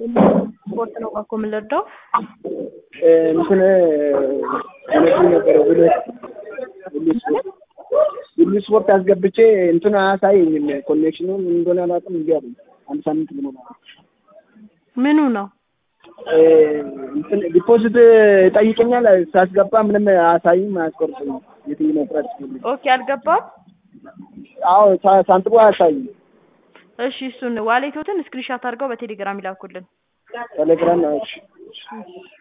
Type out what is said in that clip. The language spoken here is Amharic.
ስፖርት ነው እኮ የምንረዳው። እንትን እውነቱን ነበረ ብሎ ሁሉ ስፖርት ሁሉ ስፖርት አስገብቼ እንትን አያሳየኝም። ኮኔክሽኑ ምን እንደሆነ አላውቅም። እንዲ አለኝ አንድ ሳምንት ብሎ ማለት ምኑ ነው? እንትን ዲፖዚት ይጠይቀኛል። ሳስገባ ምንም አያሳይም፣ አያስቆርጥም። የትኛው መቁረጥ ሲፈልግ ኦኬ አልገባም። አዎ ሳ- ሳንቲሙ አያሳይም። እሺ እሱን ዋሌቶትን ስክሪንሻት አድርገው በቴሌግራም ይላኩልን። ቴሌግራም እሺ